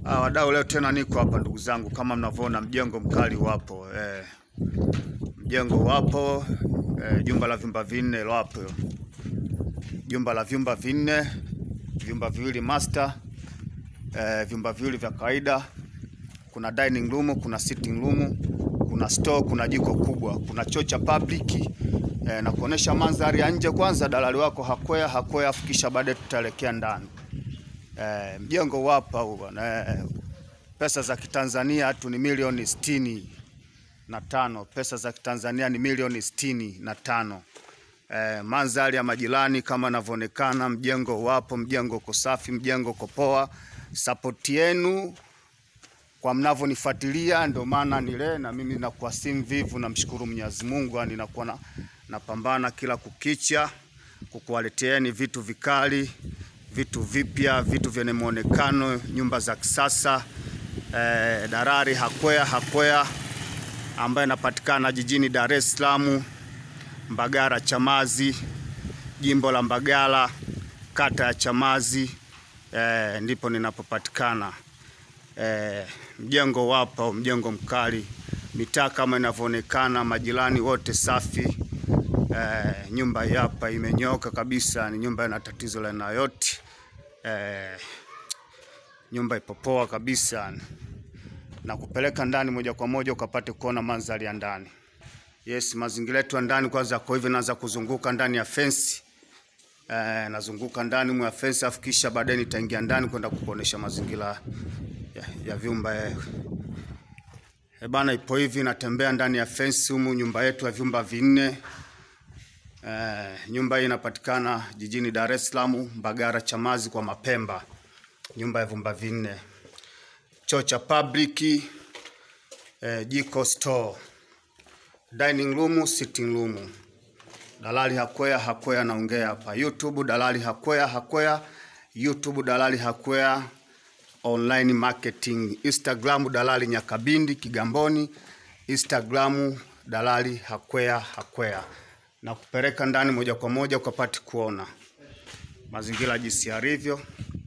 Ah, wadau, leo tena niko hapa ndugu zangu, kama mnavyoona mjengo mkali wapo eh, mjengo wapo eh, jumba la vyumba vinne wapo, jumba la vyumba vinne, vyumba viwili master eh, vyumba viwili vya kawaida, kuna dining room, kuna sitting room, kuna store, kuna jiko kubwa, kuna choo cha public eh, na kuonesha mandhari ya nje. Kwanza dalali wako hakwea hakwea, afikisha baadaye tutaelekea ndani. Eh, mjengo wapa huu bwana eh, pesa za kitanzania tu ni milioni sitini na tano pesa za kitanzania ni milioni sitini na tano eh, mandhari ya majirani kama inavyoonekana, mjengo wapo, mjengo uko safi, mjengo uko poa. Sapoti yenu kwa mnavyonifuatilia, ndio maana nile na mimi nakuwa si mvivu, namshukuru Mwenyezi Mungu, yani nakuwa na, napambana kila kukicha kukuwaleteeni vitu vikali vitu vipya, vitu vyenye muonekano, nyumba za kisasa eh, Dalali Hakwea Hakwea ambaye inapatikana jijini Dar es Salaam, Mbagala Chamazi, jimbo la Mbagala, kata ya Chamazi eh, ndipo ninapopatikana. Eh, mjengo wapo, mjengo mkali, mitaa kama inavyoonekana, majirani wote safi. Eh, nyumba hii hapa imenyoka kabisa, ni nyumba ina tatizo la aina yote. Eh, nyumba ipo poa kabisa, na kupeleka ndani moja kwa moja ukapate kuona mandhari ya ndani. Yes, mazingira yetu ya ndani kwanza kwa hivi, naanza kuzunguka ndani ya fence eh, nazunguka ndani mwa fence, afu kisha baadaye nitaingia ndani kwenda kukuonesha mazingira ya, ya vyumba eh. Eh, bana, ipo hivi, natembea ndani ya fence humu, nyumba yetu ya vyumba vinne. Eh, nyumba hii inapatikana jijini Dar es Salaam, Mbagala Chamazi kwa Mapemba, nyumba ya vyumba vinne, choo cha public, eh, jiko store, dining room, sitting room. Dalali Hakwea Hakwea naongea hapa YouTube, Dalali Hakwea Hakwea YouTube, Dalali Hakwea online marketing, Instagram Dalali Nyakabindi Kigamboni, Instagram Dalali Hakwea Hakwea na kupeleka ndani moja kwa moja ukapate kuona mazingira jinsi yalivyo.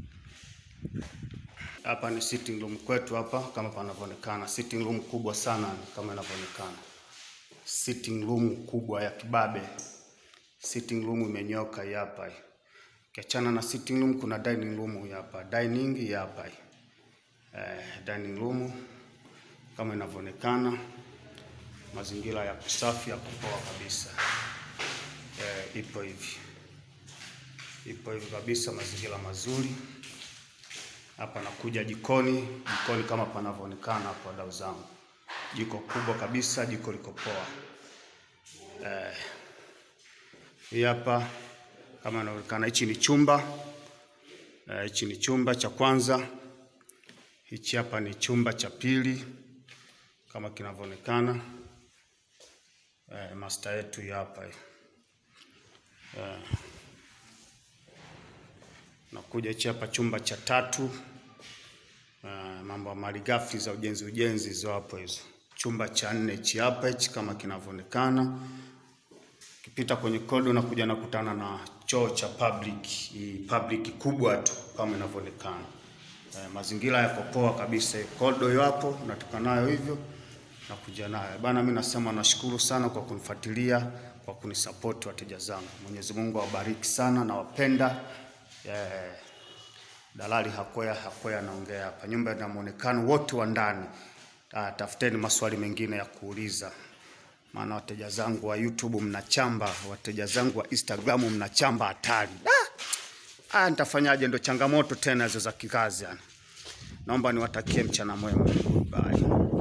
Hapa ni sitting room kwetu hapa, kama panavyoonekana, sitting room kubwa sana kama inavyoonekana, sitting room kubwa ya kibabe, sitting room imenyoka hii hapa hii. Ukiachana na sitting room, kuna dining room hii hapa, dining hii hapa hii. Eh, dining room kama inavyoonekana, mazingira ya kusafi ya kupoa kabisa. Eh, ipo hivi ipo hivi kabisa, mazingira mazuri hapa. Nakuja jikoni, jikoni kama panavyoonekana hapo, wadau zangu, jiko kubwa kabisa, jiko liko poa. Eh, hii hapa kama inaonekana, hichi ni chumba eh, hichi ni chumba cha kwanza, hichi hapa ni chumba cha pili kama kinavyoonekana. Eh, master yetu hii hapa hii. Eh, nakuja hichi hapa chumba cha tatu. Eh, mambo ya malighafi za ujenzi ujenzi hizo hapo hizo. Chumba cha nne hichi hapa hichi kama kinavyoonekana. Kipita kwenye kodo na kuja nakutana na choo cha public, hii public kubwa tu kama inavyoonekana. Eh, mazingira yako poa kabisa. Kodo hiyo hapo natoka nayo hivyo nakuja nayo bana. Mimi nasema nashukuru sana kwa kunifuatilia, kwa kunisapoti wateja zangu. Mwenyezi Mungu awabariki sana, nawapenda. Eh, Dalali Hakwea Hakwea naongea hapa, nyumba ina muonekano wote wa ndani. Ah, tafuteni maswali mengine ya kuuliza, maana wateja zangu wa YouTube mnachamba, wateja zangu wa Instagram mnachamba hatari. Ah, ah, nitafanyaje? Ndo changamoto tena hizo za kikazi yani. Naomba niwatakie mchana mwema. Bye.